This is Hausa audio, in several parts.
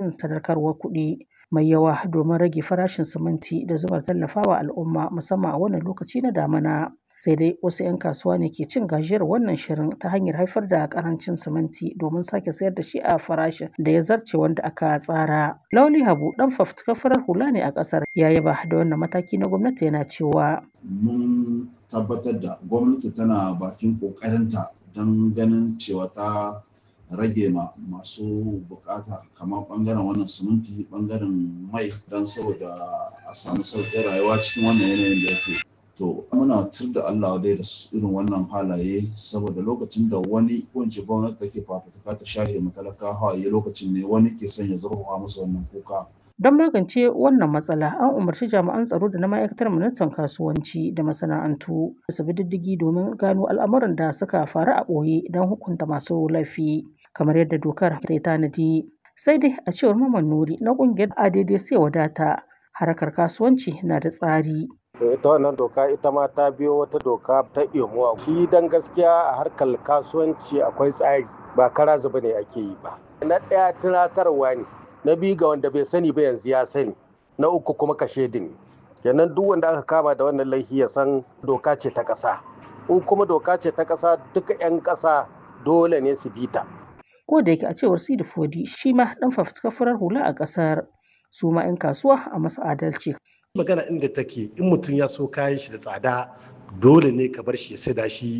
yin sadarkarwar kuɗi mai yawa domin rage farashin siminti da zumar tallafawa al'umma musamman a wannan lokaci na damina. Sai dai wasu 'yan kasuwa ne ke cin gajiyar wannan shirin ta hanyar haifar da karancin siminti domin sake sayar da shi a farashin da ya zarce wanda aka tsara. Lauli Habu dan fafutukar farar hula ne a ƙasar ya yaba da wannan mataki na gwamnati yana cewa. Mun tabbatar da gwamnati tana bakin ƙoƙarinta don ganin cewa ta rage ma masu bukata kamar bangaren wannan siminti bangaren mai don saboda a samu sauƙin rayuwa cikin wannan yanayin da yake to muna tur da Allah dai da irin wannan halaye saboda lokacin da wani wance gwamnati take fafutuka ta shahe matalaka hawaye lokacin ne wani ke son ya zurfafa musu wannan kuka Don magance wannan matsala, an umarci jami'an tsaro da na ma'aikatar ministan kasuwanci da masana'antu da su bi diddigi domin gano al'amuran da suka faru a ɓoye don hukunta masu laifi. kamar yadda dokar ta yi tanadi. Sai dai a cewar Maman Nuri na ƙungiyar ADD sai wadata harkar kasuwanci na da tsari. ita wannan doka ita ma ta biyo wata doka ta imuwa shi dan gaskiya a harkar kasuwanci akwai tsari ba kara zuba ne ake yi ba na ɗaya tunatarwa ne na biyu ga wanda bai sani ba yanzu ya sani na uku kuma kashe din kenan duk wanda aka kama da wannan laifi ya san doka ce ta ƙasa in kuma doka ce ta ƙasa duka 'yan ƙasa dole ne su bi ta ko da yake a cewar Sidi Fodi shi ma dan fafutukar farar hula a kasar su ma 'yan kasuwa a masu adalci. Magana inda take in mutum ya so kayan shi da tsada dole ne ka bar shi ya saida shi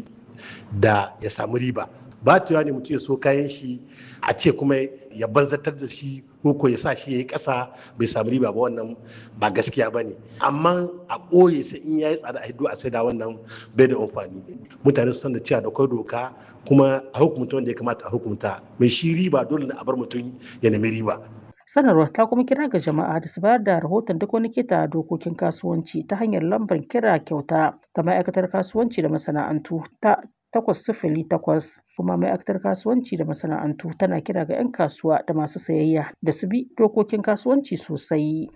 da ya samu riba. Ba ta ne mutum ya so kayan shi a ce kuma ya banzatar da shi ko ya sa shi ya yi ƙasa bai samu riba ba wannan ba gaskiya ba ne amma a ɓoye sai in ya yi tsada a hiddo a saida wannan bai da amfani mutane su san da cewa da kwai doka kuma a hukumta wanda ya kamata a hukumta mai shi riba dole ne a bar mutum ya nemi riba sanarwar ta kuma kira ga jama'a da su bayar da rahoton duk wani kita dokokin kasuwanci ta hanyar lambar kira kyauta ta ma'aikatar kasuwanci da masana'antu ta takwas sifili takwas kuma ma'aikatar kasuwanci da masana'antu tana kira ga 'yan kasuwa da masu sayayya da su bi dokokin kasuwanci sosai.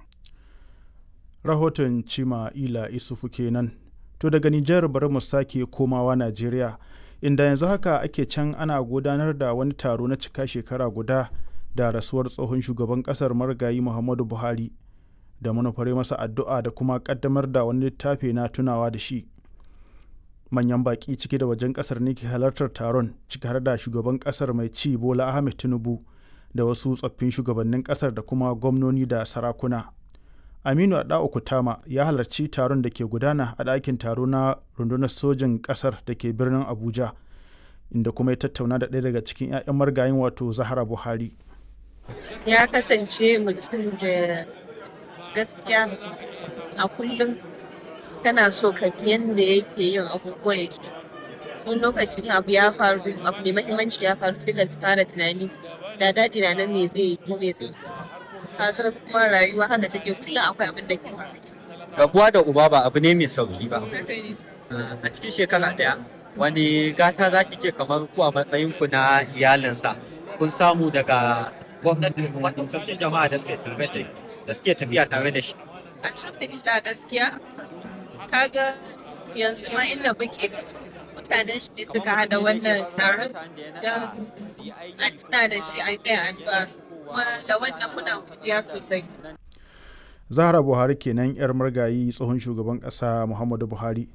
Rahoton Cima Ila Isufu kenan. To daga Nijar bari mu sake komawa Najeriya inda yanzu haka ake can ana gudanar da wani taro na cika shekara guda da rasuwar tsohon shugaban kasar marigayi Muhammadu Buhari da manufare masa addu'a da kuma kaddamar da wani littafi na tunawa da shi. manyan baki ciki da wajen kasar ne ke halartar taron ciki har da shugaban kasar mai ci bola ahmed tinubu da wasu tsoffin shugabannin kasar da kuma gwamnoni da sarakuna aminu adao kutama ya halarci taron da ke gudana a ɗakin taro na rundunar sojin kasar da ke birnin abuja inda kuma ya tattauna da ɗaya daga cikin 'ya'yan margayin wato zahara buhari ya kasance mutum da gaskiya a kullum kana so ka bi yadda yake yin abubuwan yake wani lokacin abu ya faru abu mai mahimmanci ya faru sai ka fara tunani da daɗi na nan me zai yi ko me zai yi kuma rayuwa haka take kullum akwai abin da ke rabuwa da uba ba abu ne mai sauki ba a cikin shekara ɗaya wani gata za ki ce kamar ku a matsayin ku na iyalinsa kun samu daga gwamnati da kuma ɗaukacin jama'a da suke tafiya tare da shi alhamdulillah gaskiya kaga yanzu ma inda muke mutanen shi suka hada wannan taron don a tuna da shi an kai addu'a kuma da wannan muna godiya sosai zahra buhari kenan yar margayi tsohon shugaban kasa muhammadu buhari